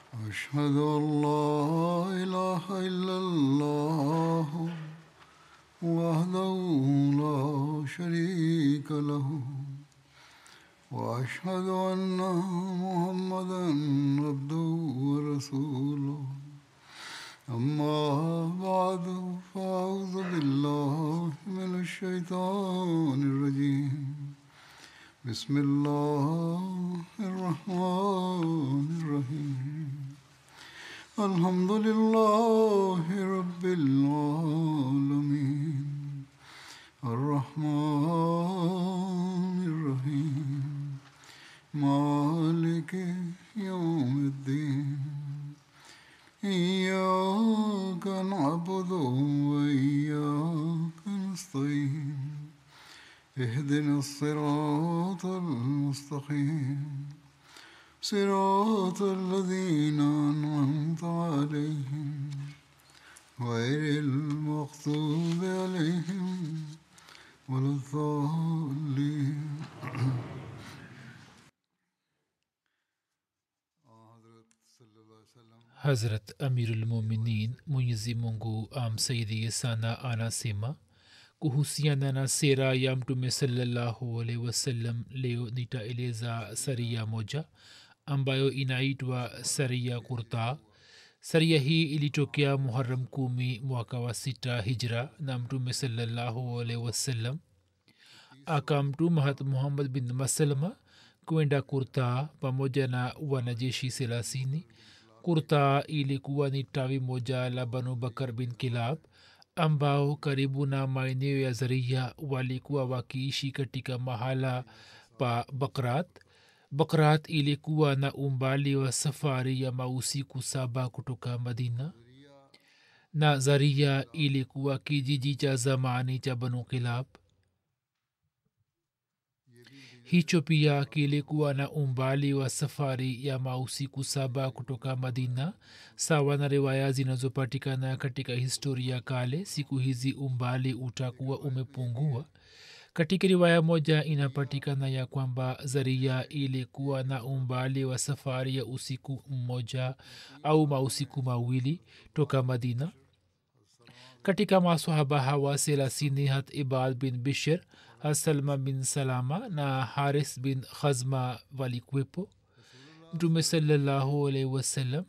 أشهد أن لا إله إلا الله وحده لا شريك له وأشهد أن محمدا عبده ورسوله أما بعد فأعوذ بالله من الشيطان الرجيم بسم الله الرحمن الرحيم الحمد لله رب العالمين الرحمن الرحيم مالك يوم الدين إياك نعبد وإياك نستعين اهدنا الصراط المستقيم صراط الذين أنعمت عليهم غير المغضوب عليهم ولا الضالين hazrat amirulmuminin mwenyezi mungu amsaidie sana anasema kuhusiana na sera ya mtume salallahu alaihi wasallam leo nitaeleza saria moja ambayo inaitwa saria kurta saria hii ilitokea muharam kumi mwaka wa sita hijra na mtume salallahu alaihi wasallam akamtuma hat muhammad bin masalma kwenda kurta pamoja na wanajeshi selasini kurta ilikuwa ni tawi moja la banu bakar bin kilab ambao karibu na maeneo ya zaria walikuwa wakiishi katika mahala pa bakrat bakrat ilikuwa na umbali wa safari ya mausiku saba kutoka madina na zaria ilikuwa kijiji cha zamani cha banu kilab hicho pia kilikuwa na umbali wa safari ya mausiku saba kutoka madina sawa na riwaya zinazopatikana katika historia kale siku hizi umbali utakuwa umepungua katika riwaya moja inapatikana ya kwamba zaria ilikuwa na umbali wa safari ya usiku mmoja au mausiku mawili toka madina katika masahaba hawa selasini hat ibad bin bishir hasalma bin salama na haris bin khazma walikuwepo mtume salallahu alaihi wasallam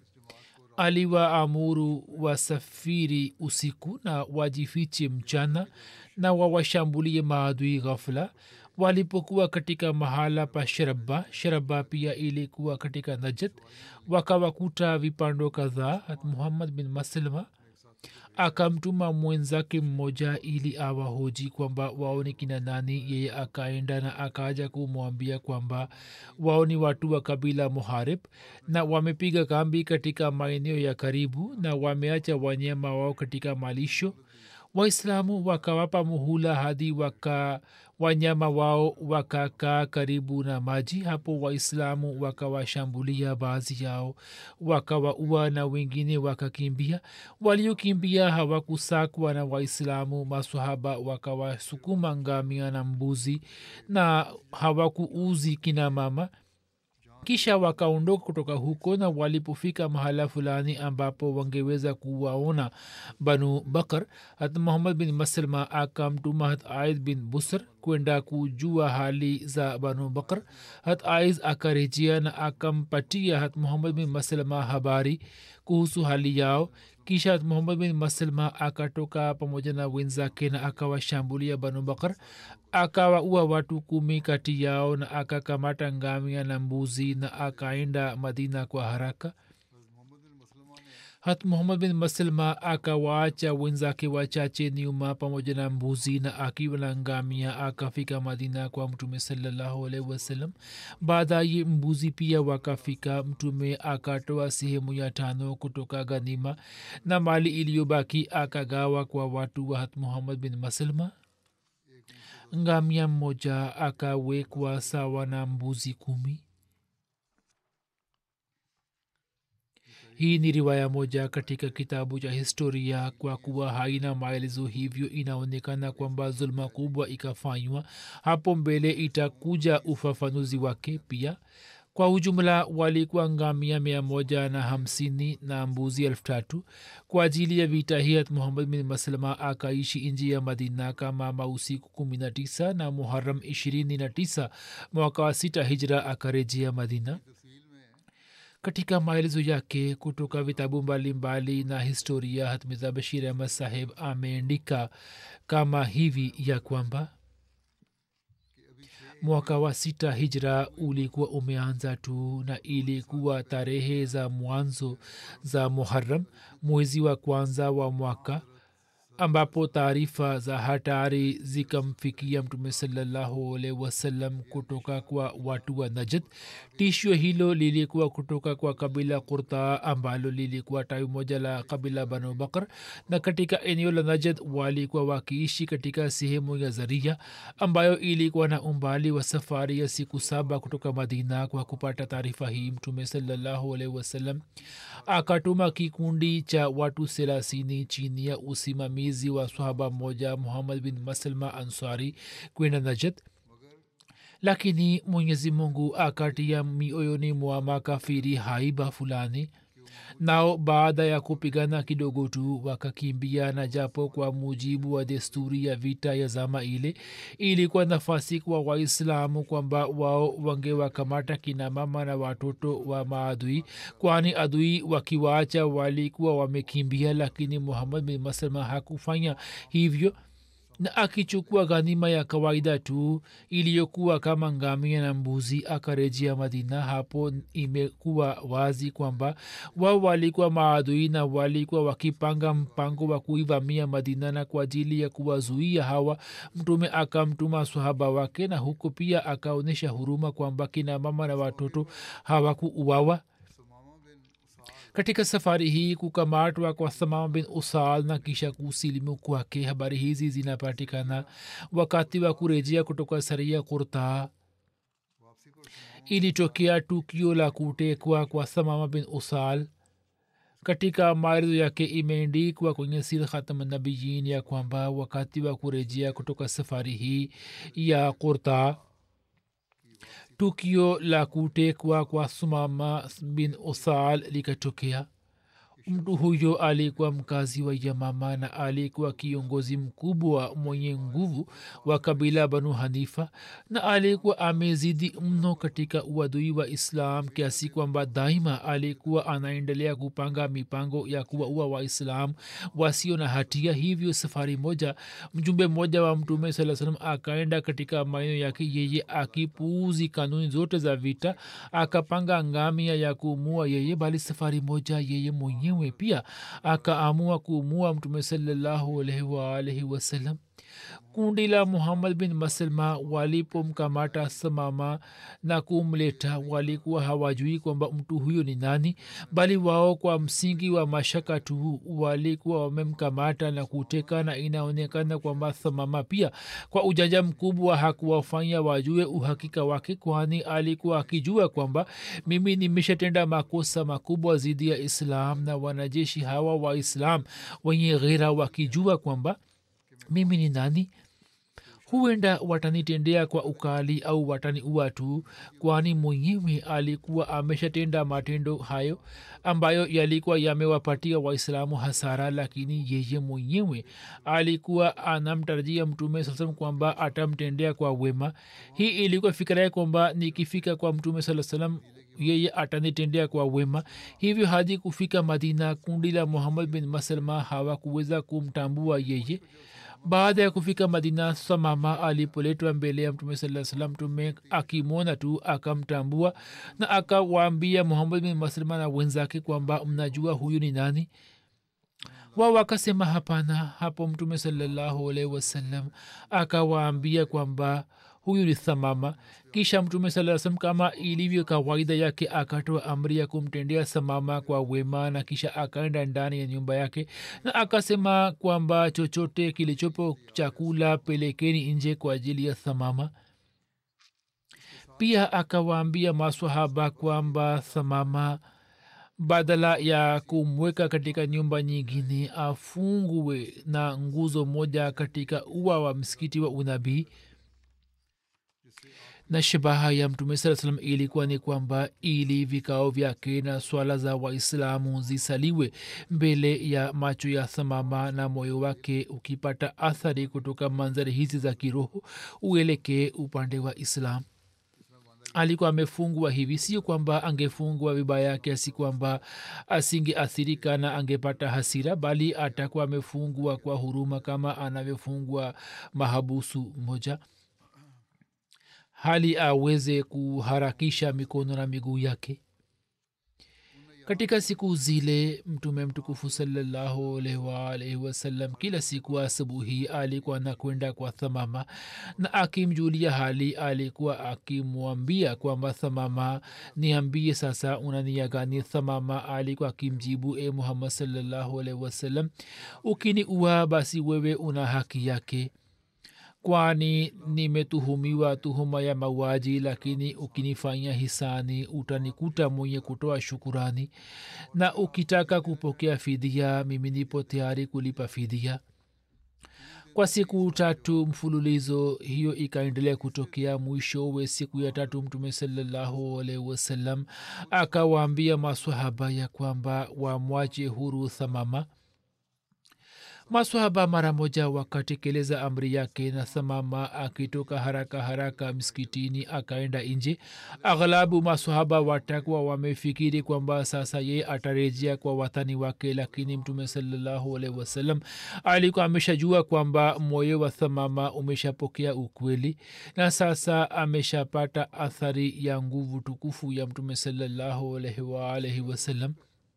aliwaamuru wasafiri usiku na wajifiche mchana na wawashambulie maadui ghafula walipokuwa katika mahala pa sharaba sharaba pia ilikuwa katika najat wakawakuta vipando kadhaa hat muhammad bin maslma akamtuma mwenzake mmoja ili awahoji kwamba wao ni kina nani yeye akaenda na akaja kumwambia kwamba wao ni watu wa kabila muharib na wamepiga kambi katika maeneo ya karibu na wameacha wanyama wao katika malisho waislamu wakawapa muhula hadi waka wanyama wao wakakaa karibu na maji hapo waislamu wakawashambulia baadhi yao wakawaua na wengine wakakimbia waliokimbia hawakusakwa na waislamu masahaba wakawasukuma ngamia na mbuzi na hawakuuzi kina mama kisha wakaondoka kutoka huko na walipofika mahala fulani ambapo wangeweza kuwaona banu bakar hat muhammad bin maslma akamtuma hat aid bin busr kwenda kujua hali za banu bakar hat aiz akarejea na akampatia hat muhammad bin maslma habari kuhusu hali yao kisha muhammad bin maslma akatoka pamoja na wenzake na akawashambulia banu bakar akawaua watu kumi kati yao na akakamata ngamia na mbuzi na akaenda madina kwa haraka hat muhammad bin maslma akawaacha wenzake wachache nyuma pamoja na mbuzi na akiwa na ngamia akafika madina kwa mtume salallahu alaihi wasallam baadaye mbuzi pia wakafika mtume akatoa sehemu ya tano kutoka ganima na mali iliyobaki akagawa kwa watu wa hat muhammad bin maslma ngamia mmoja akawekwa sawa na mbuzi kumi hii ni riwaya moja katika kitabu cha historia kwa kuwa haina maelezo hivyo inaonekana kwamba zuluma kubwa ikafanywa hapo mbele itakuja ufafanuzi wake pia kwa ujumla walikuwa ngamia mia moja na hamsini na mbuzi elfu tatu kwa ajili ya vita hiat muhammad bin maslama akaishi nji ya madina kama mausiku kumi na tisa na muharam ishirini na tisa mwaka wa sita hijra akarejea madina katika maelezo yake kutoka vitabu mbalimbali na historia hatmiza bashir ahmad saheb ameandika kama hivi ya kwamba mwaka wa sita hijra ulikuwa umeanza tu na ilikuwa tarehe za mwanzo za muharam mwezi wa kwanza wa mwaka ambapo taarifa za hatari zikamfikia mtume salallahu alaihi wasallam kutoka kwa watu wa najad tishio hilo lilikuwa kutoka kwa kabila kurta ambalo lilikuwa tawi moja la kabila banu bakr na katika eneo la najad walikuwa wakiishi katika sehemu ya zaria ambayo ilikuwa na umbali wa safari ya siku saba kutoka madina kwa kupata taarifa hii mtume salallahu alaihi wasallam akatuma kikundi cha watu selasini chini ya usimamizi wa swahaba mmoja muhammad bin maslma ansari kwenda najad lakini mwenyezi mungu akatia mioyoni mwa makafiri haiba fulani nao baada ya kupigana kidogo tu wakakimbia na japo kwa mujibu wa desturi ya vita ya zama ile ilikuwa nafasi kwa waislamu kwamba wao wangewakamata kina mama na watoto wa maadui kwani adui wakiwaacha walikuwa wamekimbia lakini muhammad bin maslama hakufanya hivyo na akichukua ghanima ya kawaida tu iliyokuwa kama ngamia na mbuzi akarejea madina hapo imekuwa wazi kwamba wao walikuwa maadui na walikuwa wakipanga mpango wa kuivamia madina na kwa ajili ya kuwazuia hawa mtume akamtuma swahaba wake na huku pia akaonyesha huruma kwamba kina mama na watoto hawakuuawa katika safari hii kukamatwa kwa thamama bin usal na kisha kusilimu kwake habari hizi zinapatikana wakati wa kurejea kutoka saria kurta ilitokea tukio la kutekwa kwa thamama bin usal katika maelezo yake imeendikwa kwenye sir khatamnabiyin ya kwamba wakati wa kurejea kutoka safari hii ya kurta tukio la kutekwa kwa sumama bin usal likatokea mtu huyo alikuwa mkazi wa yamama na alikuwa kiongozi mkubwa mwenye nguvu wa kabila banu hanifa na alikuwa amezidi mno katika uadui wa islam kiasi kwamba daima alikuwa anaendelea kupanga mipango ya kuwaua waislam wasio na hatia hivyo safari moja mjumbe mmoja wa mtume saa salam akaenda katika maeneo yake yeye akipuuzi kanuni zote za vita akapanga ngamia ya kuumua yeye bali safari moja yeye mwenyewe mwenyewe pia akaamua kuumua mtume salallahu alaihi waalaihi wasallam kundi la muhammad bin maslma walipomkamata samama na kumleta walikuwa hawajui kwamba mtu huyo ni nani bali wao kwa msingi wa mashaka tu walikuwa wamemkamata na kuteka na inaonekana kwamba samama pia kwa ujanja mkubwa hakuwafanya wajue uhakika wake kwani alikuwa akijua kwamba mimi nimeshatenda makosa makubwa dhidi ya islam na wanajeshi hawa wa islam wenye ghera wakijua kwamba mimi ni nani huenda watanitendea kwa ukali au wataniua tu kwani mwenyewe alikuwa ameshatenda matendo hayo ambayo yalikuwa yamewapatia waislamu hasara lakini yeye mwenyewe alikuwa anamtarajia mtume saa salam kwamba atamtendea kwa wema hii ilikuwa fikira yake kwamba nikifika kwa mtume saa salam yeye atanitendea kwa wema hivyo hadi kufika madina kundi la muhammad bin maslma hawakuweza kumtambua yeye baada ya kufika madina samama alipoletwa mbele ya mtume saa salam mtume akimwona tu akamtambua na akawaambia muhammad bin maslma na wenzake kwamba mnajua huyu ni nani wao wakasema hapana hapo mtume salallahu alaihi wasallam akawaambia kwamba huyu ni thamama kisha mtume saa salam kama ilivyo kawaida yake akatoa amri ya kumtendea samama kwa wema na kisha akaenda ndani ya nyumba yake na akasema kwamba chochote kilichopo chakula pelekeni nje kwa ajili ya thamama pia akawaambia maswahaba kwamba thamama badala ya kumweka katika nyumba nyingine afungwe na nguzo moja katika ua wa msikiti wa unabii na shabaha ya mtume saa salam ilikuwa ni kwamba ili vikao vyake na swala za waislamu zisaliwe mbele ya macho ya thamama na moyo wake ukipata athari kutoka manzari hizi za kiroho uelekee upande wa islam alikuwa amefungwa hivi sio kwamba angefungwa vibaya kiasi kwamba asingeathirika na angepata hasira bali atakuwa amefungwa kwa huruma kama anavyofungwa mahabusu moja hali aweze kuharakisha mikono na miguu yake katika siku zile mtume mtukufu salallahu alaihi waalaihi wasallam kila siku asubuhi alikuwa anakwenda kwa thamama na akimjulia hali alikuwa akimwambia kwamba thamama niambie sasa unania gani thamama alikuwa akimjibu e muhammad salallahu alaihi wasallam ukini ua basi wewe una haki yake kwani nimetuhumiwa tuhuma ya mauaji lakini ukinifanya hisani utanikuta mwenye kutoa shukurani na ukitaka kupokea fidia mimi nipo tayari kulipa fidia kwa siku tatu mfululizo hiyo ikaendelea kutokea mwishowe siku ya tatu mtume salallahu alaihi wasallam akawaambia maswahaba ya kwamba wamwache huru thamama maswahaba mara moja wakatekeleza amri yake na thamama akitoka haraka haraka msikitini akaenda nje aghlabu maswahaba watakuwa wamefikiri kwamba sasa ye atarejea kwa watani wake lakini mtume salallahu alaihi wasallam alikuwa ameshajua kwamba moyo wa thamama umeshapokea ukweli na sasa ameshapata athari ya nguvu tukufu ya mtume salallahu alaihi waalaihi wasallam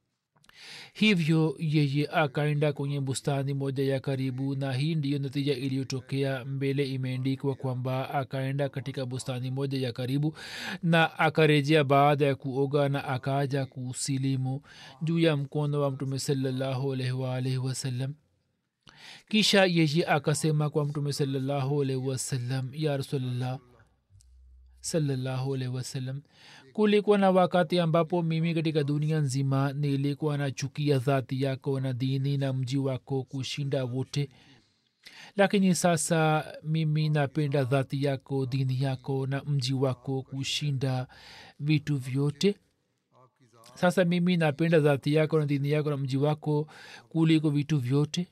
hivyo yeye akaenda kwenye bustani moja ya karibu na hii ndiyo natija iliyotokea mbele imeandikwa kwamba akaenda katika bustani moja ya karibu na akarejea baada ya kuoga na akaja kusilimu juu ya mkono wa mtume salallahu alaihi waalaihi wasallam kisha yeye akasema kwa mtume salallahu alaihi wasallam ya rasulllah salallahu alaihi wasallam kulikuwa na wakati ambapo mimi katika dunia nzima nilikuwa nachukia dhati yako na dini na mji wako kushinda wote lakini sasa mimi napenda dhati yako dini yako na mji wako kushinda vitu vyote sasa mimi napenda dhati yako na dini yako na mji wako kuliko vitu vyote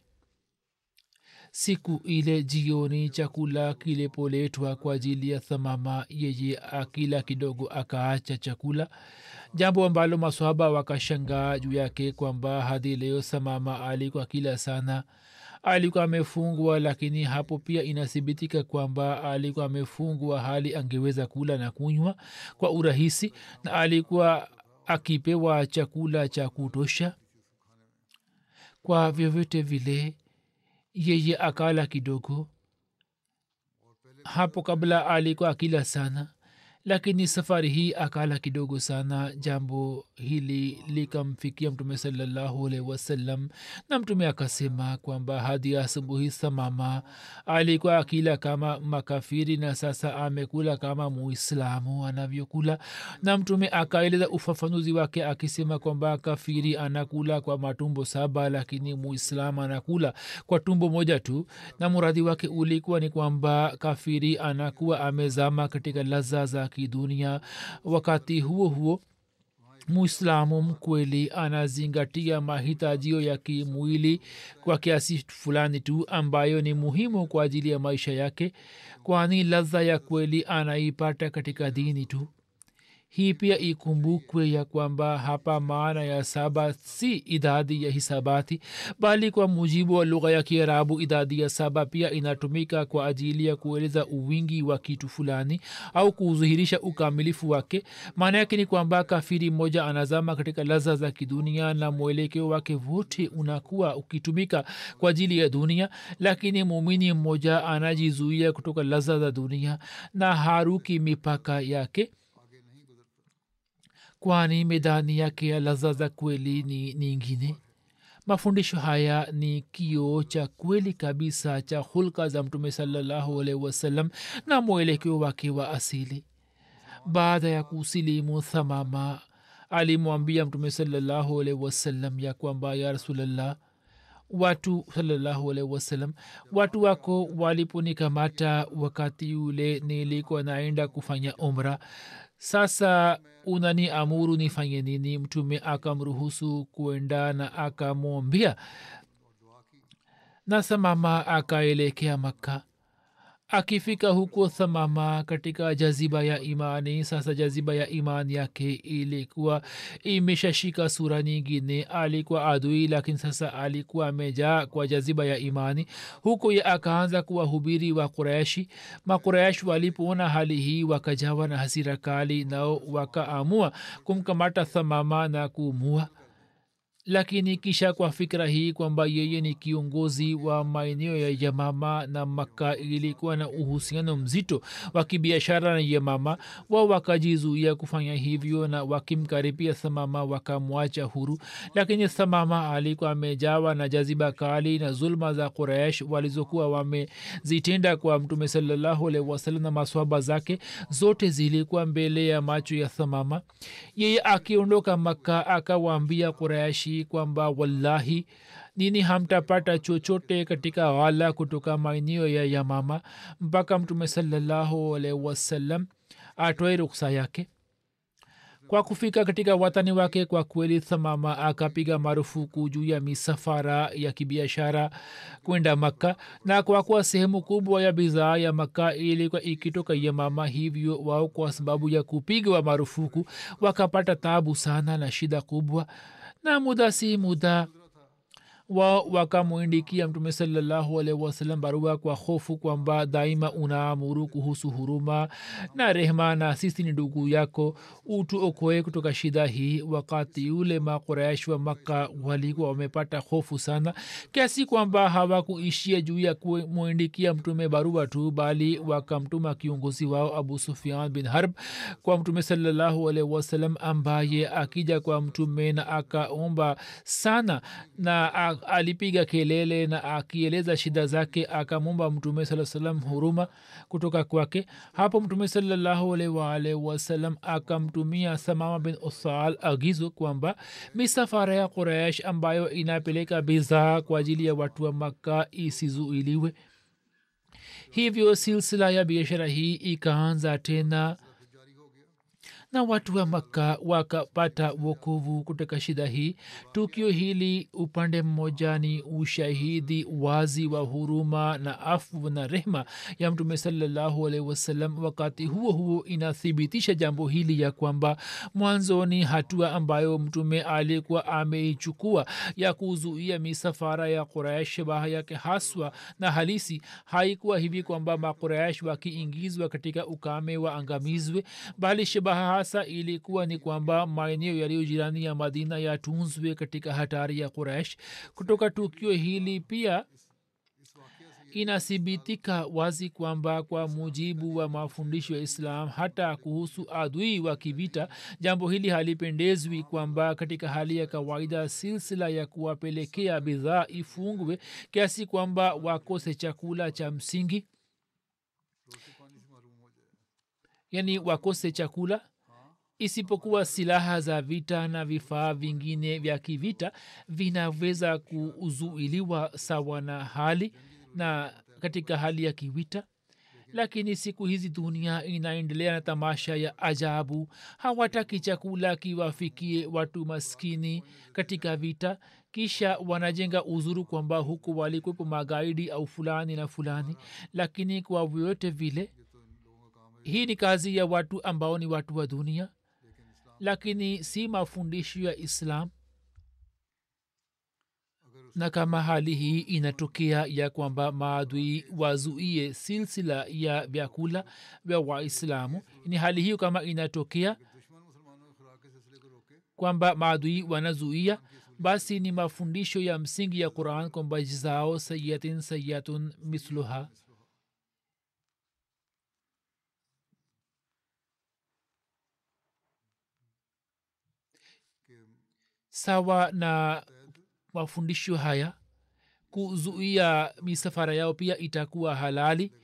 siku ile jioni chakula kilipoletwa kwa ajili ya thamama yeye akila kidogo akaacha chakula jambo ambalo maswahaba wakashangaa juu yake kwamba hadi leo thamama alikuwa kila sana alikuwa amefungwa lakini hapo pia inathibitika kwamba alikuwa amefungwa hali angeweza kula na kunywa kwa urahisi na alikuwa akipewa chakula cha kutosha kwa vyovyote vile yeye akala kidogo hapo kabla alikuwa akila sana lakini safari hii akala kidogo sana jambo hili likamfikia mtume salallahu alaihi wasallam na mtume akasema kwamba hadi asubuhi samama alikuwa akila kama makafiri na sasa amekula kama muislamu anavyokula na mtume akaeleza ufafanuzi wake akisema kwamba kafiri anakula kwa matumbo saba lakini muislamu anakula kwa tumbo moja tu na muradhi wake ulikuwa ni kwamba kafiri anakuwa amezama katika laza za kidunia wakati huo huo muislamu mkweli anazingatia mahitajio ya kimwili kwa kiasi fulani tu ambayo ni muhimu kwa ajili ya maisha yake kwani ladha ya kweli anaipata katika dini tu hii pia ikumbukwe ya kwamba hapa maana ya saba si idadi ya hisabati bali kwa mujibu wa lugha ya kiarabu idadi ya saba pia inatumika kwa ajili ya kueleza uwingi wa kitu fulani au kudhihirisha ukamilifu wake maana yake ni kwamba kafiri mmoja anazama katika laza za kidunia na mwelekeo wake wote unakuwa ukitumika kwa ajili ya dunia lakini muumini mmoja anajizuia kutoka laza za dunia na haruki mipaka yake kwani medani yake ya laza za kweli ni nyingine mafundisho haya ni kio cha kweli kabisa cha hulka za mtume salallahu alaihi wasallam na mwelekeo wake wa asili baada ya kusilimu thamama alimwambia mtume salallahu alaihi wasallam ya kwamba ya rasulllah watu salallahu alaihi wasallam watu wako waliponikamata wakati ule nilikuwa naenda kufanya umra sasa unani amuru nifanye nini mtume akamruhusu kuenda na akamwambia na samama akaelekea makka akifika huko thamama katika jaziba ya imani sasa jaziba ya imani yake ilikuwa imeshashika sura nyingine alikuwa adui lakini sasa alikuwa amejaa kwa jaziba ya imani huko ye akaanza kuwahubiri wa kureshi makuresh walipoona hali hii wakajawa na hasira kali nao wakaamua kumkamata thamama na kuumua lakini kisha kwa fikira hii kwamba yeye ni kiongozi wa maeneo ya yamama na makka ilikuwa na uhusiano mzito wa kibiashara na yamama wao wakajizuia kufanya hivyo na wakimkaribia thamama wakamwacha huru lakini thamama alikuwa amejawa na jaziba kali na zulma za quraish walizokuwa wamezitenda kwa mtume salallahu alaihi wasallam na maswaba zake zote zilikuwa mbele ya macho ya thamama yeye akiondoka makka akawaambia quraishi kwamba wallahi nini hamtapata chochote katika ghala kutoka maeneo ya yamama mpaka mtume salallahu alaihi wasallam atoe ruksa yake kwa kufika katika watani wake kwa kweli thamama akapiga marufuku juu ya misafara ya kibiashara kwenda makka na kwa kuwa sehemu kubwa ya bidhaa ya makka ilikuwa ikitoka yamama hivyo wao kwa sababu ya kupigwa marufuku wakapata tabu sana na shida kubwa na muda si muda wao wakamwindikia mtume salallahu alaihi wasallam barua kwa hofu kwamba daima unaamuru kuhusu huruma na rehma na sisi ni ndugu yako utuokoe kutoka shida hii wakati ule makuraish wa makka walikuwa wamepata hofu sana kiasi kwamba hawakuishia juu ya kumwindikia mtume barua tu bali wakamtuma kiongozi wao abu sufian bin harb kwa mtume salallahu alaihi wasallam ambaye akija kwa mtume na akaomba sana na alipiga kelele na akieleza shida zake akamwomba mtume saa salam huruma kutoka kwake hapo mtume salallahu alaihi waalihi wasalam akamtumia samama bin usal agizo kwamba misafara ya quraish ambayo inapeleka bidhaa kwa ajili ya watu wa makka isizuiliwe hivyo silsila ya biashara hii ikaanza tena na watu wa makka wakapata wokovu kutoka shida hii tukio hili upande mmoja ni ushahidi wazi wa huruma na afu na rehma ya mtume salallahu alaihi wasallam wakati huo huo inathibitisha jambo hili ya kwamba mwanzoni hatua ambayo mtume alikuwa ameichukua ya kuzuia misafara ya quraish shabaha yake haswa na halisi haikuwa hivi kwamba maquraish wakiingizwa katika ukame wa angamizwe bali shabaha hasa ilikuwa ni kwamba maeneo yaliyo jirani ya madina yatunzwe katika hatari ya quraish kutoka tukio hili pia inathibitika wazi kwamba kwa mujibu wa mafundisho ya islam hata kuhusu adui wa kivita jambo hili halipendezwi kwamba katika hali ya kawaida silsila ya kuwapelekea bidhaa ifungwe kiasi kwamba wakose chakula cha msingi yani wakose chakula isipokuwa silaha za vita na vifaa vingine vya kivita vinaweza kuzuiliwa sawa na hali na katika hali ya kivita lakini siku hizi dunia inaendelea na tamasha ya ajabu hawataki chakula kiwafikie watu maskini katika vita kisha wanajenga uzuru kwamba huku walikwepo magaidi au fulani na fulani lakini kwa vyote vile hii ni kazi ya watu ambao ni watu wa dunia lakini si mafundisho ya islam na kama hali hii inatokea ya kwamba maadui wazuie silsila ya vyakula vya waislamu ni hali hiyo kama inatokea kwamba maadui wanazuia basi ni mafundisho ya msingi ya quran kwamba jzao sayatin sayatun misluha sawa na mafundisho haya kuzuia misafara yao pia itakuwa halali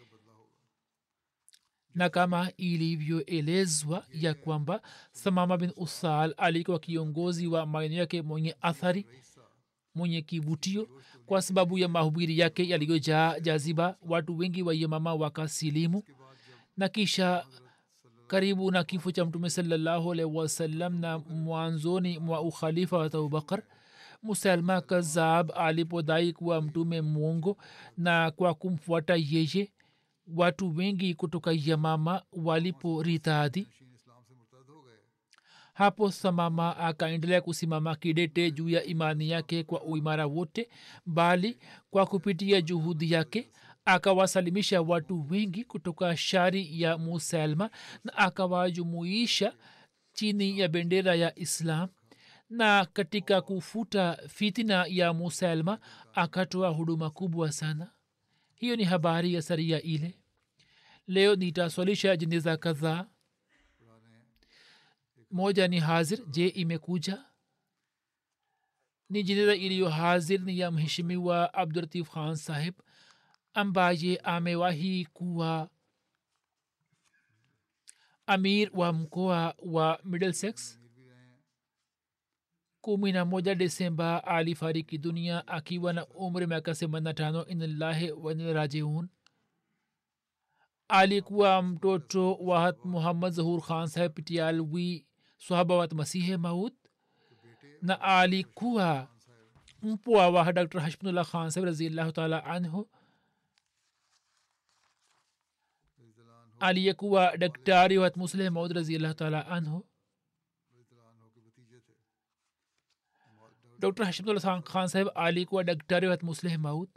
na kama ilivyoelezwa ya kwamba thamama bin usal alikuwa kiongozi wa maeneo yake mwenye athari mwenye kivutio kwa sababu ya mahubiri yake yaliyojaa jaziba watu wengi wa yemama wakasilimu na kisha karibu na kifo cha mtume salallahu alaihi wasallam na mwanzoni mwa ukhalifa wa abubakar musalma kazab alipodai kuwa mtume mwongo na kwa kumfuata yeye watu wengi kutoka yamama waliporitadhi hapo samama akaendelea kusimama kidete juu ya imani yake kwa uimara wote bali kwa kupitia juhudi yake akawasalimisha watu wengi kutoka shari ya musalma na akawajumuisha chini ya bendera ya islam na katika kufuta fitina ya musalma akatoa huduma kubwa sana hiyo ni habari ya saria ile leo nitaswalisha jeneza kadhaa moja ni hazir je imekuja ni jeneza iliyo hazir ni ya mheshimiwa abdulatif khan sahib ambaye amewahi kuwa amir wa mkoa wa middlesex kumi na moja desemba alifariki dunia akiwa na umri miaka themanina tano inalahi wanirajiun alikuwa mtoto wa muhammad zahur khan saheb pitialwi swahaba wat masihe maut na alikuwa mpwa wa dr hashmdullah khan saheb raziallahu taala anhu aliyekuwa daktari wat musleh maud raziallahu taala anhu dr hashimdullah khan saheb alikuwa daktari wat musleh maut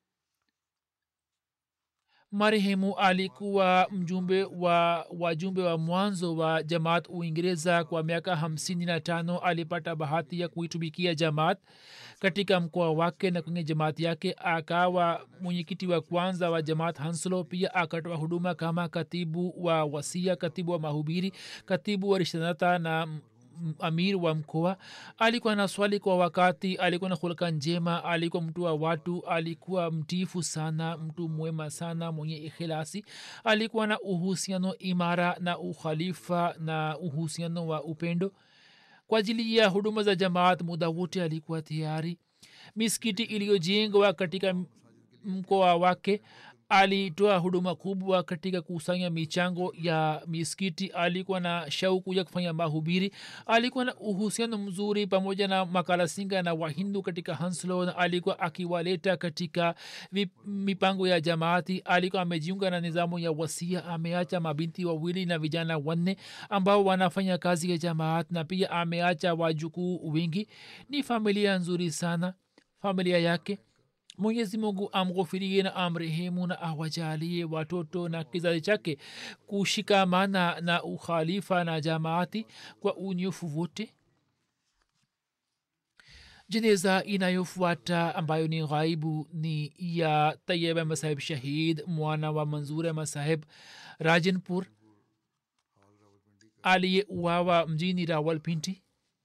marehemu alikuwa mjumbe wa wajumbe wa mwanzo wa jamaat uingereza kwa miaka hamsini na tano alipata bahati ya kuitumikia jamaat katika mkoa wake na kwenye jamaat yake akawa mwenyekiti wa kwanza wa jamaat hanslo pia akatoa huduma kama katibu wa wasia katibu wa mahubiri katibu wa rishanata na amir wa mkoa alikuwa na swali kwa wakati alikuwa na hulka njema alikuwa mtu wa watu alikuwa mtifu sana mtu mwema sana mwenye ikhilasi alikuwa na uhusiano imara na ukhalifa na uhusiano wa upendo kwa ajili ya huduma za jamaat muda wote alikuwa tayari miskiti iliyojengwa katika mkoa wake alitoa huduma kubwa katika kusanya michango ya miskiti alikuwa na shauku ya kufanya mahubiri alikuwa na uhusiano mzuri pamoja na makalasinga na wahindu katika hanslo na alikuwa akiwaleta katika mipango ya jamaati alikuwa amejiunga na nizamu ya wasia ameacha mabinti wawili na vijana wanne ambao wanafanya kazi ya jamaat na pia ameacha wajukuu wingi ni familia nzuri sana familia yake mwenyezi mungu amghofirie na amrehemu na awajalie watoto na kizazi chake kushikamana na ukhalifa na jamaati kwa unyofu wote jeneza inayofuata ambayo ni ghaibu ni ya tayeb masahib shahid mwana wa manzur masahib rajanpur aliyeuawa mjini rawalpinti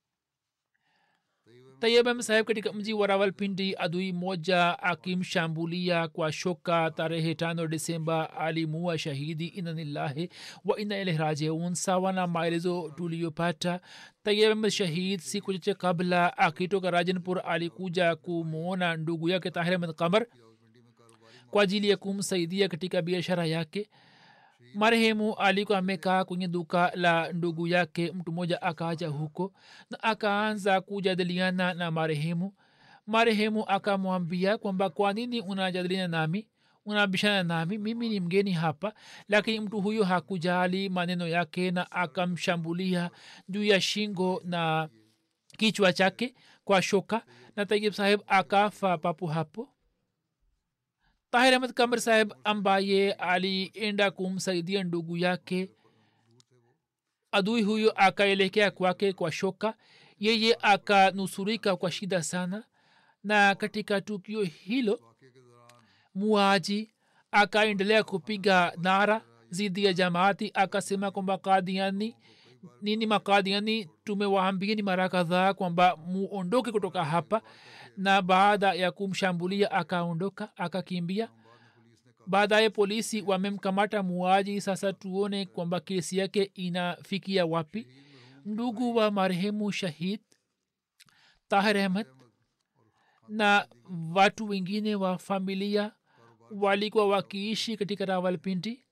tayebam saheb katika mji wa rawalpindi adui moja akimshambulia kwa shoka tarehe tano desemba alimua shahidi inanillahi wa ina ilahi rajiun sawa na maelezo tuliyopata tayebam shahid siku chache kabla akitoka rajanpur alikuja kumwona ndugu yake tahir ahmed kamar kwa ajili ya kumsaidia katika biashara yake marehemu alikuwa amekaa kwenye duka la ndugu yake mtu mmoja akaja huko na akaanza kujadiliana na marehemu marehemu akamwambia kwamba kwa nini unajadiliana nami unabishana nami mimi ni mgeni hapa lakini mtu huyo hakujali maneno yake na akamshambulia juu ya shingo na kichwa chake kwa shoka na tayib saheb akafa papo hapo tahir ahmad kamar saheb ambaye alienda kumsaidia ndugu yake adui huyo akaelekea kwake kwa shoka yeye akanusurika kwa shida sana na katika tukio hilo muaji akaendelea kupiga nara zidi ya jamaati akasema kwamba kadiani nini makadiani tumewaambieni mara kadhaa kwamba muondoke kutoka hapa na baada ya kumshambulia akaondoka akakimbia baadaye polisi wamemkamata muaji sasa tuone kwamba kesi yake inafikia wapi ndugu wa marehemu shahid tahir ahmad na watu wengine wa familia walikuwa wakiishi katika rawalpindi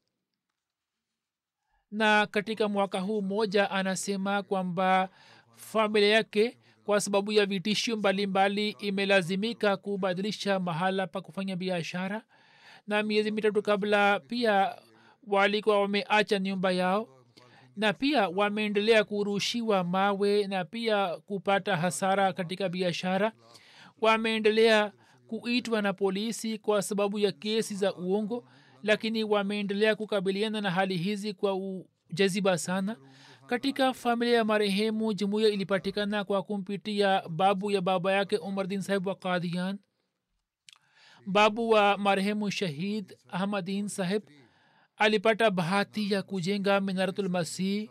na katika mwaka huu moja anasema kwamba familia yake kwa sababu ya vitisho mbalimbali imelazimika kubadilisha mahala pa kufanya biashara na miezi mitatu kabla pia walikuwa wameacha nyumba yao na pia wameendelea kurushiwa mawe na pia kupata hasara katika biashara wameendelea kuitwa na polisi kwa sababu ya kesi za uongo lakini wameendelea kukabiliana na hali hizi kwa ujaziba sana katika familia ya marehemu jumuiya ilipatikana kwa kumpitia babu ya baba yake umardin sahib wa kadian babu wa marehemu shahid ahmadin sahib alipata bahati ya kujenga minaratulmasih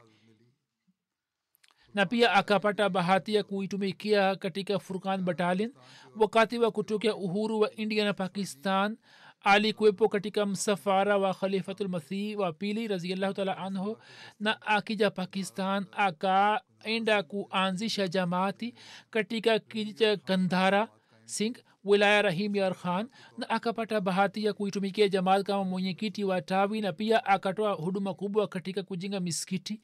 na pia akapata bahati ya kuitumikia katika furkan batalin wakati wa kutokea uhuru wa india na pakistan alikuwepo katika msafara wa khalifatulmasih wa pili raziallahu taala anhu na akija pakistan akaenda kuanzisha jamaati katika kiji cha kandhara singh wilaya rahim yar khan na akapata bahati ya kuitumikia jamaat kama mwenyekiti wa tawi na pia akatoa huduma kubwa katika kujenga miskiti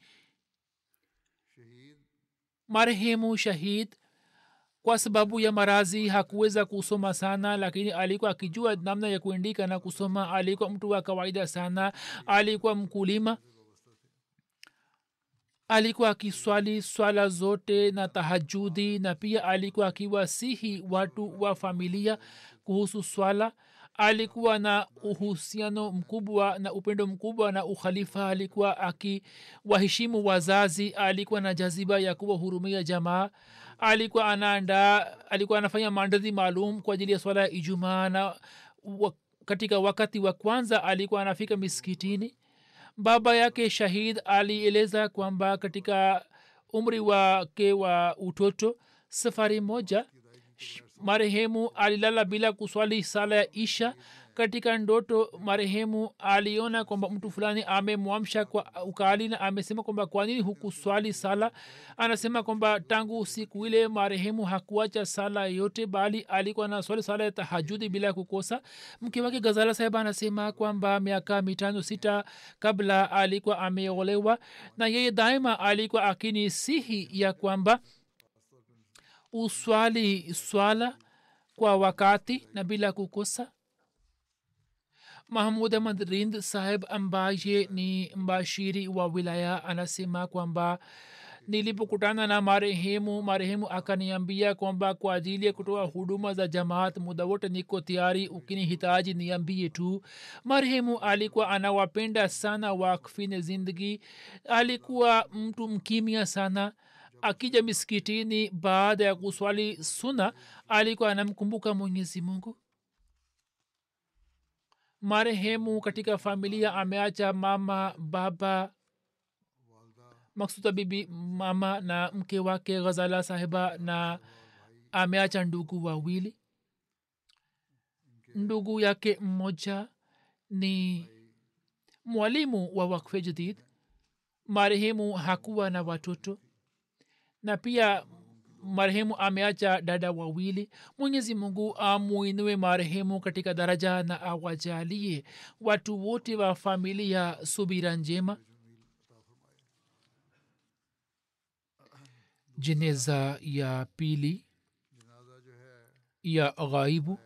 marehemu shahid kwa sababu ya marazi hakuweza kusoma sana lakini alikuwa akijua namna ya kuandika na kusoma alikuwa mtu wa kawaida sana alikuwa mkulima alikuwa akiswali swala zote na tahajudi na pia alikuwa akiwasihi watu wa familia kuhusu swala alikuwa na uhusiano mkubwa na upendo mkubwa na ukhalifa alikuwa akiwaheshimu wazazi alikuwa na jaziba ya kuwahurumia jamaa alikuwa anaandaa alikuwa anafanya maandalizi maalum kwa ajili ya swala ya ijumaa na wa, katika wakati wa kwanza alikuwa anafika miskitini baba yake shahid alieleza kwamba katika umri wake wa utoto safari moja marehemu alilala bila kuswali sala ya isha katika ndoto marehemu aliona kwamba mtu fulani amemwamsha kwa ukali na amesema kwamba kwa nini hukuswali sala anasema kwamba tangu siku ile marehemu hakuacha sala yote bali alikuwa na swali sala ya tahajudi bila kukosa mke wake gazala saheba anasema kwamba miaka mitano sita kabla alikuwa ameolewa na yeye daima alikuwa akinisihi ya kwamba uswali swala kwa wakati na bila kukosa mahmud ahmad rind saheb ambaye ni mbashiri wa wilaya anasema kwamba nilipokutana na marehemu marehemu akaniambia kwamba kwa ajili ya kutoa huduma za jamaat muda wote niko tayari ukinihitaji niambie tu marehemu alikuwa anawapenda sana wakfine zindagi alikuwa mtu mkimya sana akija miskitini baada ya kuswali suna alikuwa anamkumbuka mwenyezi mungu marehemu katika familia ameacha mama baba maksuda bibi mama na mke wake ghazala sahiba na ameacha ndugu wawili ndugu yake mmoja ni mwalimu wa wakfe jadid marehemu hakuwa na watoto na pia marehemu ameacha dada wawili mwenyezi mungu amuinue marehemu katika daraja na awajalie watu wote wa familia subira njema jeneza ya pili ya ghaibu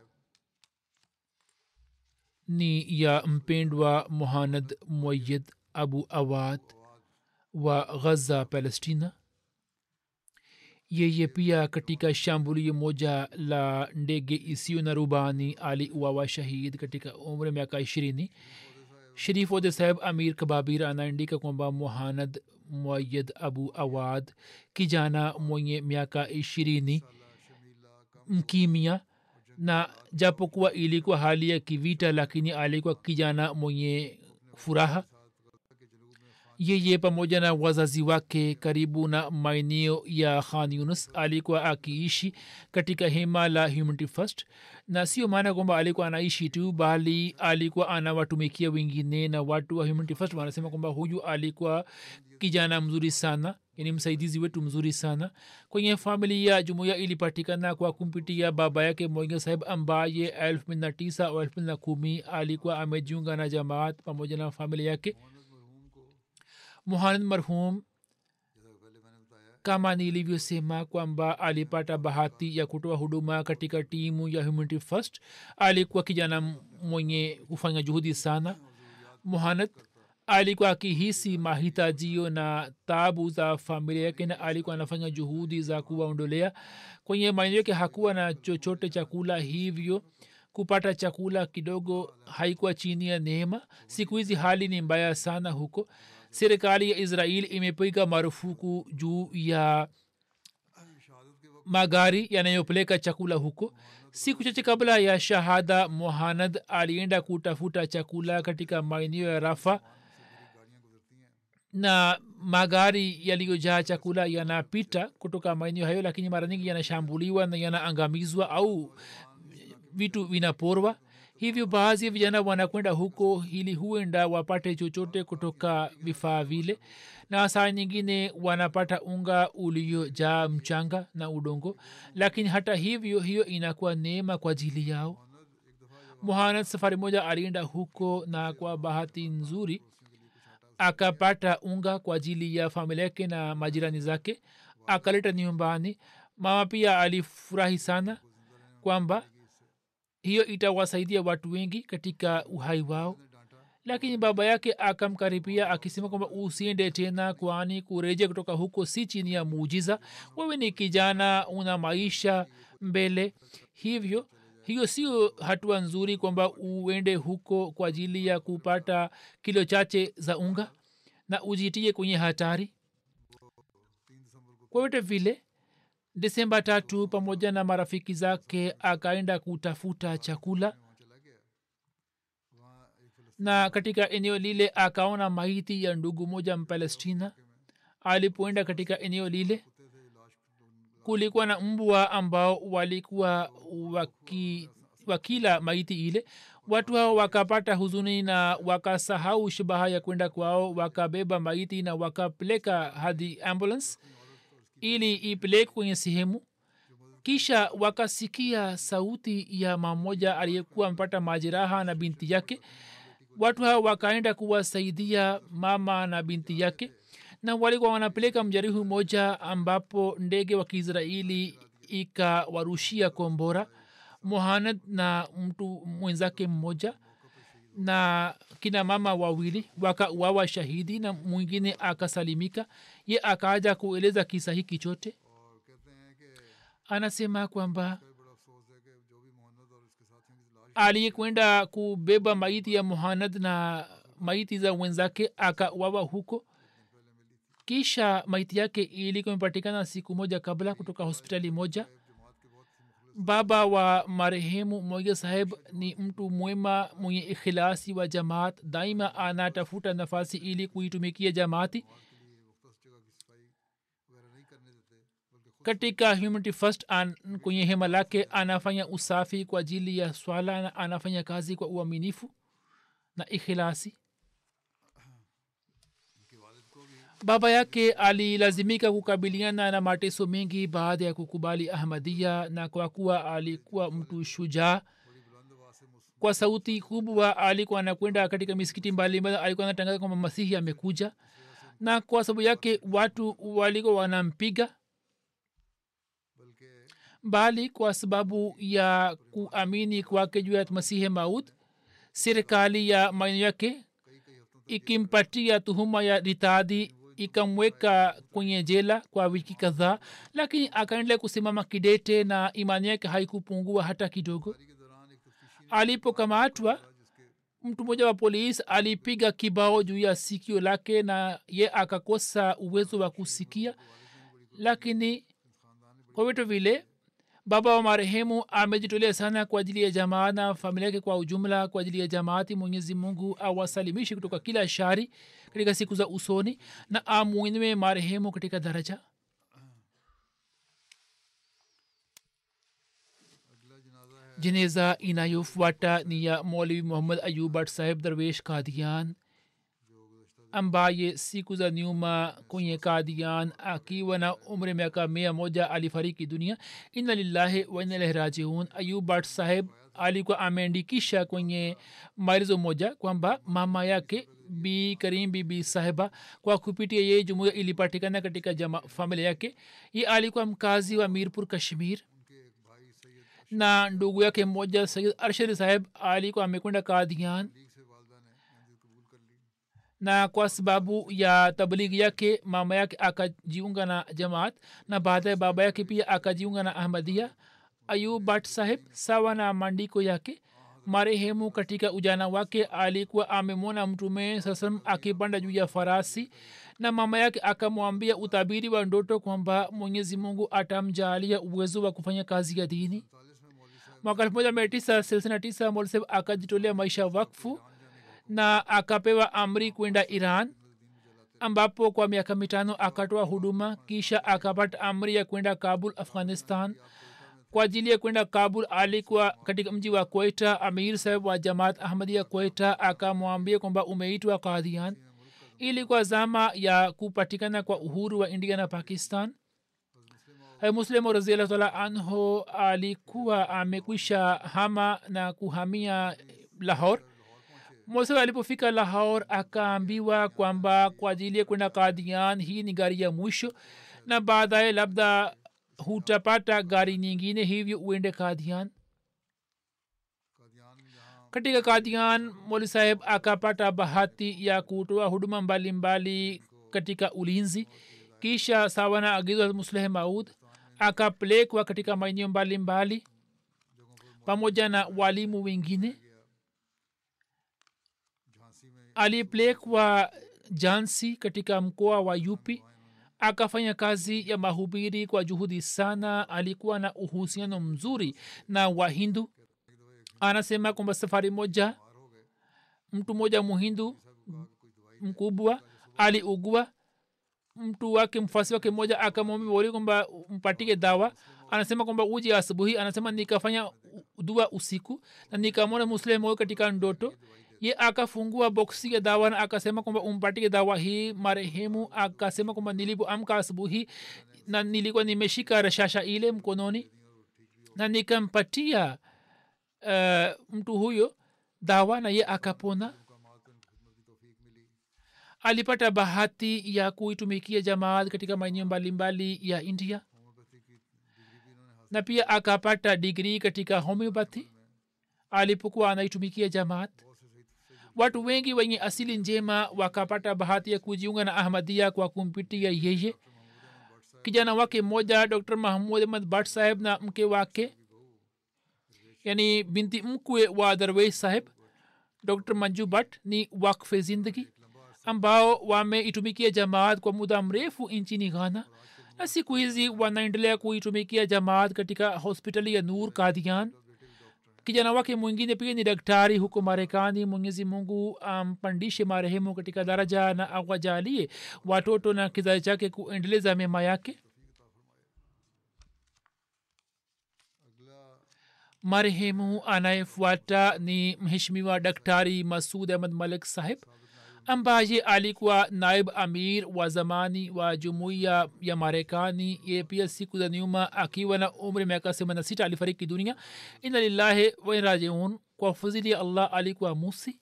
ni ya mpendwa muhanad moyid abu awad wa ghaza palestina yeye pia katika shambulio moja la ndege isiyo na rubani aliuawa shahid katika umri miaka ishirini sharif ode saheb amir kababir anaandika kwamba muhanad muayid abu awad kijana mwenye miaka ishirini mkimia na japokuwa ilikuwa hali ya kivita lakini alikuwa kijana mwenye furaha yeye pamoja na wazazi wake karibu na maeneo ya khan yunus alikuwa akiishi katika hema la humanity first na sio maana kwamba alikuwa anaishi tu bali alikuwa anawatumikia wengine na watu wa humanity first wanasema kwamba huyu alikuwa kijana mzuri sana ni msaidizi wetu mzuri sana kwenye familia jumuiya ilipatikana kwa kumpitia baba yake moinga saheb ambaye elfu mbili na tisa au elfu mbili na kumi alikuwa amejiunga na jamaat pamoja na familia yake muhanad marhum kama nilivyosema kwamba alipata bahati ya kutoa huduma katika timu ya humanity first alikuwa kijana mwenye kufanya juhudi sana muhanad alikuwa akihisi mahitajio na tabu za familia yake na alikuwa anafanya juhudi za kuwaondolea kwenye maeneo yake hakuwa na chochote chakula hivyo kupata chakula kidogo haikuwa chini ya neema siku hizi hali ni mbaya sana huko serikali ya israel imepiga marufuku juu ya magari yanayopeleka chakula huko siku chache kabla ya shahada mohanad alienda kutafuta chakula katika maeneo ya rafa na magari yaliyojaa chakula yanapita kutoka maeneo hayo lakini mara nyingi yanashambuliwa na yanaangamizwa au vitu vinaporwa hivyo baadhi ya vijana wanakwenda huko ili huenda wapate chochote kutoka vifaa vile na saa nyingine wanapata unga uliojaa mchanga na udongo lakini hata hivyo hiyo inakuwa neema kwa ajili yao muhanad safari moja alienda huko na kwa bahati nzuri akapata unga kwa ajili ya familia yake na majirani zake akaleta nyumbani mama pia alifurahi sana kwamba hiyo itawasaidia watu wengi katika uhai wao lakini baba yake akamkaribia akisema kwamba usiende tena kwani kureja kutoka huko si chini ya muujiza wewe ni kijana una maisha mbele hivyo hiyo sio hatua nzuri kwamba uende huko kwa ajili ya kupata kilo chache za unga na ujitie kwenye hatari kwa vyote vile desemba tatu pamoja na marafiki zake akaenda kutafuta chakula na katika eneo lile akaona maiti ya ndugu moja mpalestina alipoenda katika eneo lile kulikuwa na mbwa ambao walikuwa waki, wakila maiti ile watu hao wakapata huzuni na wakasahau shabaha ya kwenda kwao wakabeba maiti na wakapeleka hadi ambulance ili ipeleke kwenye sehemu kisha wakasikia sauti ya mamoja aliyekuwa amepata majeraha na binti yake watu hao wakaenda kuwasaidia mama na binti yake na walikuwa wanapeleka mjarihu moja ambapo ndege wa kiisraeli ikawarushia kombora mohanad na mtu mwenzake mmoja na kina mama wawili wakauawa shahidi na mwingine akasalimika ye akaaja kueleza kisa hiki chote anasema kwamba aliyekwenda kubeba maiti ya muhanad na maiti za wenzake akawawa huko kisha maiti yake ilikuwa imepatikana siku moja kabla kutoka hospitali moja baba wa marehemu moja saheb ni mtu mwema mwenye ikhilasi wa jamaat daima anatafuta nafasi ili kuitumikia jamaati katika humanity first an, kwenye hema lake anafanya usafi kwa ajili ya swala na anafanya kazi kwa uaminifu na ikhilasi baba yake alilazimika kukabiliana na mateso mengi baada ya kukubali ahmadia na kwa kuwa alikuwa mtu shujaa kwa sauti kubwa alikuwa anakwenda katika misikiti mbalimbali alikuwa anatangaza kwamba masihi amekuja na kwa sababu yake watu walikuwa wanampiga bali kwa sababu ya kuamini kwake juu ya masihi maut serikali ya maeneo yake ikimpatia tuhuma ya ritadhi ikamweka kwenye jela kwa wiki kadhaa lakini akaendelea kusimama kidete na imani yake haikupungua hata kidogo alipokamatwa mtu mmoja wa polisi alipiga kibao juu ya sikio lake na ye akakosa uwezo wa kusikia lakini kwa vitu vile baba wa marehemu amejitolea sana kwa ajili ya jamaa na familia yake kwa ujumla kwa ajili ya jamaati mwenyezi mungu awasalimishe kutoka kila shari katika siku za usoni na amwinue marehemu katika daraja jeneza inayofuata ni ya molvi muhammad ayub bhat saheb darwesh kadian ambaye siku za nyuma kwenye kadian akiwa na umri miaka mia moja alifariki dunia ina lillahi wainalahi rajiun ayub bat saheb alikuwa ameandikisha kwenye maelezo moja kwamba mama yake bi karim bibi sahiba kwa kupitia yeye jumuia ilipatikana katika jama familia yake ye alikuwa mkazi wa mirpur kashmir na ndugu yake mmoja sayid arshad saheb alikuwa amekwenda kadhian na kwa sababu ya tablighi yake mama yake akajiunga na jamaat na baadaye baba yake pia akajiunga na ahmadia ayub bat saheb sawa na maandiko yake marehemu katika ujana wake alikuwa amemwona mtume sasam akipanda juu ya farasi na mama yake akamwambia utabiri wa ndoto kwamba mwenyezi mungu atamjaalia uwezo wa kufanya kazi ya dini mwaka elfu moja mia tisa thelathini na tisa molseb akajitolea maisha wakfu na akapewa amri kwenda iran ambapo kwa miaka mitano akatoa huduma kisha akapata amri ya kwenda kabul afghanistan kwa ajili ya kwenda kabul alikuwa katika mji wa koita amir saheb wa jamaat ahmadia koita akamwambia kwamba umeitwa kadhian ilikuwa zama ya kupatikana kwa uhuru wa india na pakistan muslimu raziallahu taala anhu alikuwa amekwisha hama na kuhamia lahor mosa alipofika lahor akaambiwa kwamba kwa ajili ya kwenda kadian hii ni gari ya mwisho na baadaye labda hutapata gari nyingine hivyo uende kadian katika kadian moli saheb akapata bahati ya kutoa huduma mbalimbali mbali katika ulinzi kisha sawa na agizo musleh maud akapelekwa katika maeneo mbalimbali pamoja na walimu wengine alipelekwa jansi katika mkoa wa yupi akafanya kazi ya mahubiri kwa juhudi sana alikuwa na uhusiano mzuri na wahindu anasema kwamba safari moja mtu mmoja muhindu mkubwa aliugua mtu wake mfasi wake mmoja akamwambia wali kwamba mpatike dawa anasema kwamba uji asubuhi anasema nikafanya dua usiku na nikamwona muslim huyo katika ndoto ye akafungua boksi ya dawa na akasema kwamba umpatike dawa hii marehemu akasema kwamba nilipoamka asubuhi na nilikuwa nimeshika rashasha ile mkononi na nikampatia uh, mtu huyo dawa na ye akapona alipata bahati ya kuitumikia jamaat katika maeneo mbalimbali ya india na pia akapata digrii katika homeopathy alipokuwa anaitumikia jamaat watu wengi wenye asili njema wakapata bahati ya kujiunga na ahmadia kwa kumpitia yeye kijana wake mmoja dr mahmud ahmad bat saheb na mke wake yani binti mkwe wa darwesh saheb dr manju bat ni wakfe zindagi ambao wameitumikia jamaat kwa muda mrefu nchini ghana na siku hizi wanaendelea kuitumikia jamaat katika hospitali ya nur kadian kijana wake mwingine pia ni daktari huko marekani mwenyezi mungu ampandishe um, marehemu katika daraja na awajalie watoto na kizazi chake kuendeleza mema yake marehemu anayefuata ni mheshimiwa daktari masud ahmad malik saheb ambaye alikuwa naib amir wa zamani wa jumuiya ya marekani ye pia siku za nyuma akiwa na umri miaka semana sita alifariki dunia ina lillahi wainrajiun kwa fadhili ya allah alikuwa musi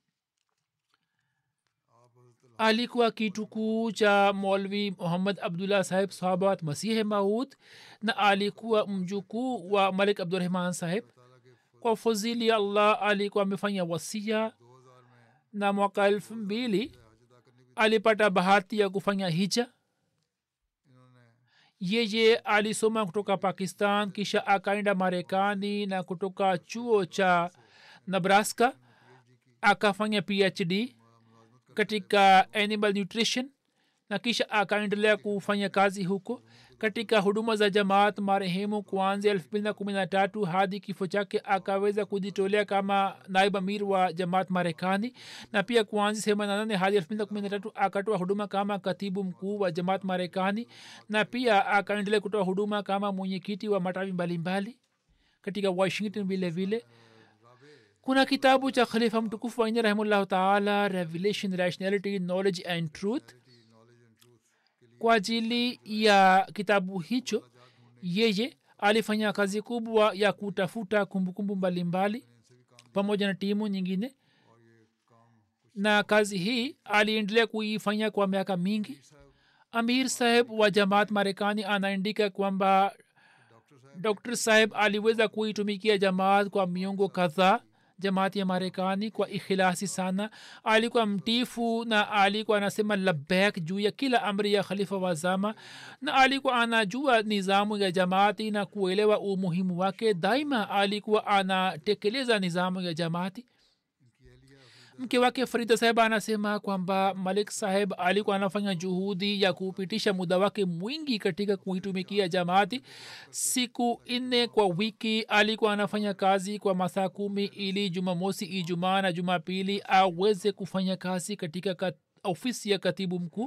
alikuwa kitukuu cha molvi muhammad abdullah saheb sahabat masihe maud na alikuwa mjukuu wa malik abdurahman saheb kwa fadhili ya allah alikuwa amefanya wasia na mwaka elfu mbili alipata bahati ya kufanya hija yeye alisoma kutoka pakistan kisha akaenda marekani na kutoka chuo cha nebraska akafanya phd katika animal nutrition na kisha akaendelea kufanya kazi huko katika huduma za jamaat marehemu kuanzia elfu mbili na kumi na tatu hadi kifo chake akaweza kujitolea kama naib amir wa jamaat marekani na pia kuanzia sehemu nanane hadi elfu mbili na kumi na tatu akatoa huduma kama katibu mkuu wa jamaat marekani na pia akaendelea kutoa huduma kama mwenyekiti wa matawi mbalimbali katika washington vile vile kuna kitabu cha khalifa mtukufu waine rahimullahu taala revelation rationality knowledge and truth kwa ajili ya kitabu hicho yeye alifanya kazi kubwa ya kutafuta kumbukumbu mbalimbali pamoja na timu nyingine na kazi hii aliendelea kuifanya kwa miaka mingi amir saheb wa jamaat marekani anaandika kwamba dr saheb aliweza kuitumikia jamaat kwa miongo kadhaa jamaati ya marekani kwa ikhilasi sana alikuwa mtifu na alikuwa anasema labek juu ya kila amri ya khalifa wa zama na alikuwa anajua nizamu ya jamaati na kuelewa umuhimu wake daima alikuwa anatekeleza nizamu ya jamaati mke wake farida saheb anasema kwamba malik saheb alikuwa anafanya juhudi ya kupitisha muda wake mwingi katika kuitumikia jamaati siku nne kwa wiki alikuwa anafanya kazi kwa masaa kumi ili jumamosi ijumaa na jumapili aweze kufanya kazi katika kat, ofisi ya katibu mkuu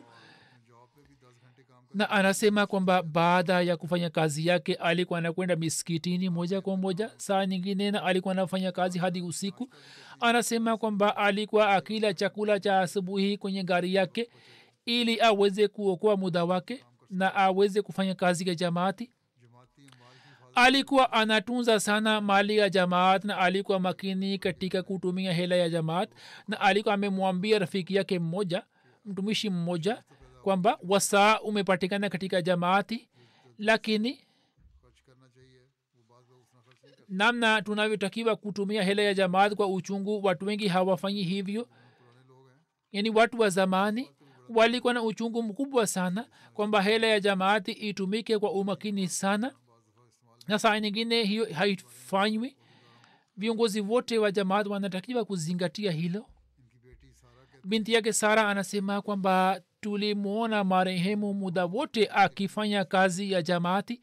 na anasema kwamba baada ya kufanya kazi yake alikuwa anakwenda miskitini moja kwa moja saa nyingine na alikuwa anafanya kazi hadi usiku anasema kwamba alikuwa akila chakula cha asubuhi kwenye gari yake ili aweze kuokoa muda wake na aweze kufanya kazi ya jamaati alikuwa anatunza sana mali ya jamaat na alikuwa makini katika kutumia hela ya jamaat na alikuwa amemwambia rafiki yake mmoja mtumishi mmoja kwamba wasaa umepatikana katika jamaati lakini namna tunavyotakiwa kutumia hela ya jamaat kwa uchungu watu wengi hawafanyi hivyo yani watu wa zamani walikuwa na uchungu mkubwa sana kwamba hela ya jamaati itumike kwa umakini sana na saa nyingine hiyo haifanywi viongozi wote wa jamaat wanatakiwa kuzingatia hilo binti yake sara anasema kwamba tulimwona marehemu muda wote akifanya kazi ya jamaati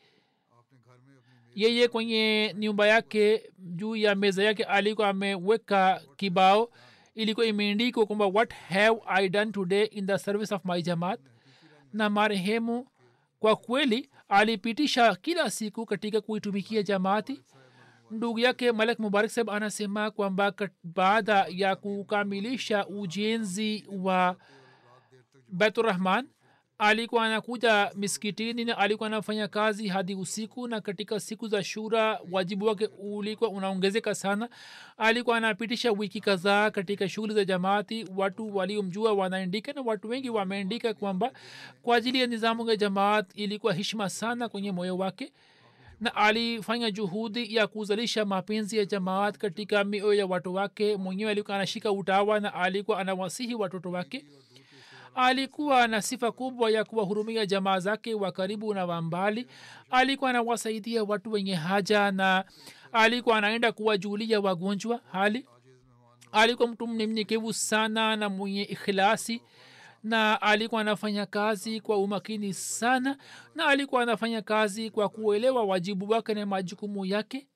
yeye kwenye nyumba yake juu ya meza yake alikuwa ameweka kibao ilikuwa imeandikwa kwamba what have i done today in the service of my jamaat na marehemu kwa kweli alipitisha kila siku katika kuitumikia jamaati ndugu yake malek mubarak saheb anasema kwamba baada ya kukamilisha ujenzi wa baiturahman alikuwa anakuja miskitini na alikuwa anafanya kazi hadi usiku na katika siku za shura wajibu wake ulikuwa unaongezeka sana alikuwa anapitisha wiki kadhaa katika shughuli za jamaati watu waliomjua wanaandika na watu wengi wameandika kwamba kwa ajili ya nizamu ya jamaat ilikuwa hishma sana kwenye moyo wake na alifanya juhudi ya kuzalisha mapenzi ya jamaat katika mioyo ya watu wake mwenyewe alikuwa anashika utawa na alikuwa anawasihi watoto wake alikuwa na sifa kubwa ya kuwahurumia jamaa zake wa karibu na wa mbali alikuwa anawasaidia watu wenye haja na alikuwa anaenda kuwajulia wagonjwa hali alikuwa mtu mnyenyekevu sana na mwenye ikhilasi na alikuwa anafanya kazi kwa umakini sana na alikuwa anafanya kazi kwa kuelewa wajibu wake na majukumu yake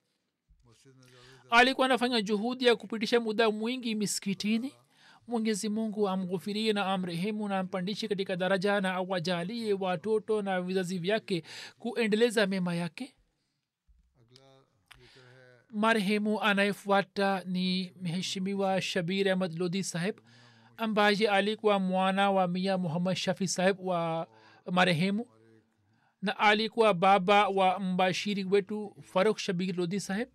alikuwa anafanya juhudi ya kupitisha muda mwingi miskitini mwenyezi mungu amghufirie na amrehemu na ampandishe katika daraja na awajalie watoto na vizazi vyake kuendeleza mema yake marehemu anayefuata ni mheshimiwa shabir ahmad lodhi saheb ambaye alikuwa mwana wa mia muhammad shafi saheb wa marehemu na alikuwa baba wa mbashiri wetu faruk shabir lodhi saheb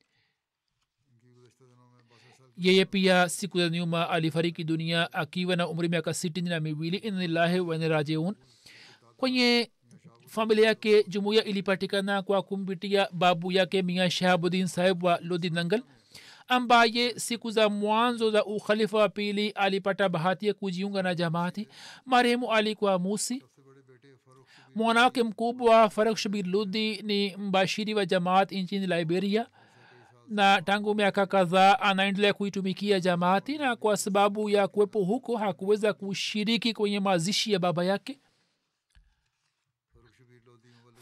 yeye pia siku za nyuma alifariki dunia akiwa na umri miaka sitini na miwili inlillahi wanirajiun kwenye familia yake jumuiya ilipatikana kwa kumpitia babu yake mia shahabuddin saheb wa lodi nangal ambaye siku za mwanzo za ukhalifa wa pili alipata bahati ya kujiunga na jamaati marehemu alikuwa musi mwanawake mkubwa faruk shabir ludi ni mbashiri wa jamaat nchini liberia na tangu miaka kadhaa anaendelea kuitumikia jamaati na kwa sababu ya kuwepo huko hakuweza kushiriki kwenye mazishi ya baba yake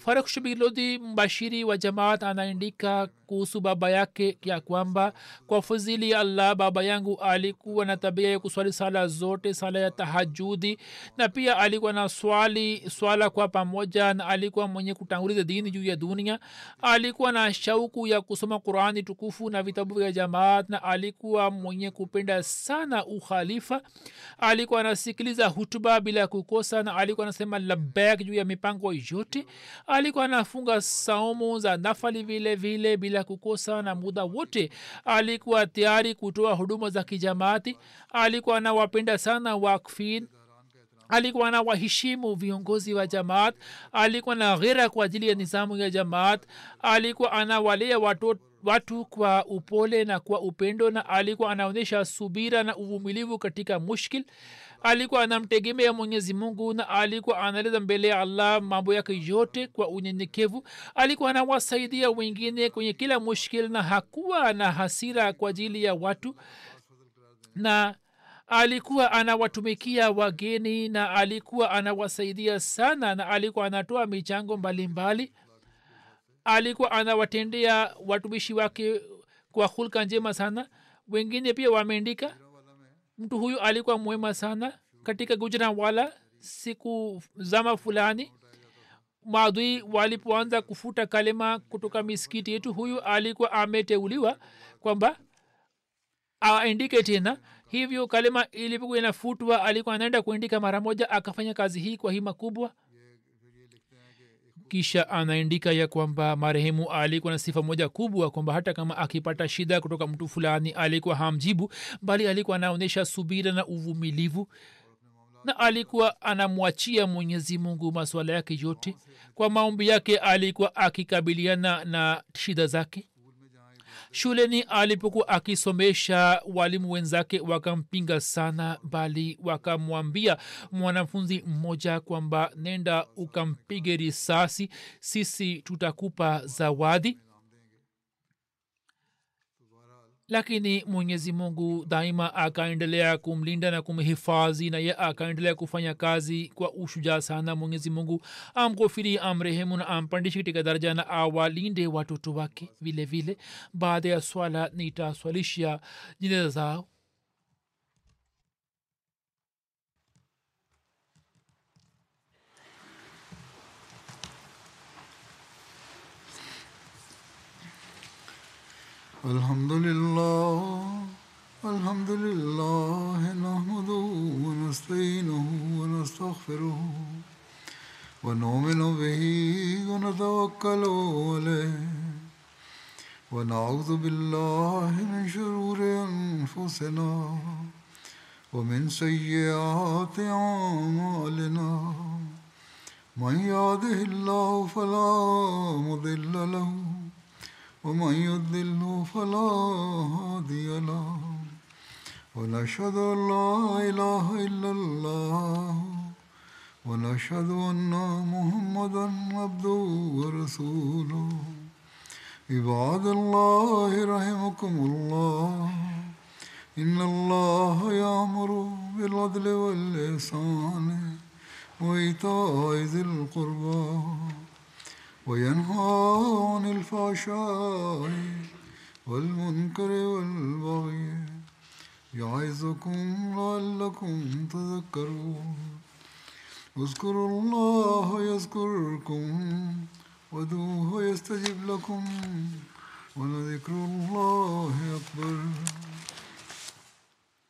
faruk shubirlodhi mbashiri wa jamaat anaandika kuhusu baba yake ya kwamba kwa fadhili ya allah baba yangu alikuwa na tabia ya kuswali sala zote sala ya tahajudi na pia alikuwa na swali swala kwa pamoja na alikuwa mwenye kutanguliza dini juu ya dunia alikuwa na shauku ya kusoma qurani tukufu na vitabu vya jamaat na alikuwa mwenye kupenda sana ukhalifa alikuwa anasikiliza hutuba bila kukosa na alikuwa anasema labek juu ya mipango yote alikuwa anafunga saumu za nafali vile vile bila kukosa na muda wote alikuwa tayari kutoa huduma za kijamaati alikuwa anawapenda sana wakfin alikuwa na waheshimu viongozi wa jamaat alikuwa na ghera kwa ajili ya nizamu ya jamaat alikuwa anawalea watoto watu kwa upole na kwa upendo na alikuwa anaonyesha subira na uvumilivu katika mushkil alikuwa anamtegemea mwenyezi mungu na alikuwa anaeleza mbele ya allah mambo yake yote kwa unyenyekevu alikuwa anawasaidia wengine kwenye kila mushkil na hakuwa na hasira kwa ajili ya watu na alikuwa anawatumikia wageni na alikuwa anawasaidia sana na alikuwa anatoa michango mbalimbali mbali alikuwa anawatendea watumishi wake kwa hulka njema sana wengine pia wameandika mtu huyu alikuwa mwema sana katika gujranwala siku zama fulani maadui walipoanza kufuta kalima kutoka misikiti yetu huyu alikuwa ameteuliwa kwamba aandike tena hivyo kalima ilipokuwa inafutwa alikuwa anaenda kuandika mara moja akafanya kazi hii kwa hima kubwa kisha anaandika ya kwamba marehemu alikuwa na sifa moja kubwa kwamba hata kama akipata shida kutoka mtu fulani alikuwa hamjibu bali alikuwa anaonyesha subira na uvumilivu na alikuwa anamwachia mwenyezi mungu maswala yake yote kwa maombi yake alikuwa akikabiliana na shida zake shuleni alipokuwa akisomesha walimu wenzake wakampinga sana bali wakamwambia mwanafunzi mmoja kwamba nenda ukampige risasi sisi tutakupa zawadi lakini mwenyezi mungu daima akaendelea kumlinda na kumhifadhi na ye akaendelea kufanya kazi kwa ushujaa sana mwenyezi mungu amghofiri amrehemu na ampandishe katika daraja na awalinde watoto wake vile vile baada ya swala nitaswalisha jina zao الحمد لله الحمد لله نحمده ونستعينه ونستغفره ونؤمن به ونتوكل عليه ونعوذ بالله من شرور انفسنا ومن سيئات اعمالنا من يهده الله فلا مضل له ومن يضلل فلا هادي له ونشهد ان لا اله الا الله ونشهد ان محمدا عبده ورسوله عباد الله رحمكم الله ان الله يامر بالعدل والاحسان وايتاء ذي القربى وينهى عن الفحشاء والمنكر والبغي يعظكم لعلكم تذكرون اذكروا الله يذكركم ودوه يستجب لكم ولذكر الله أكبر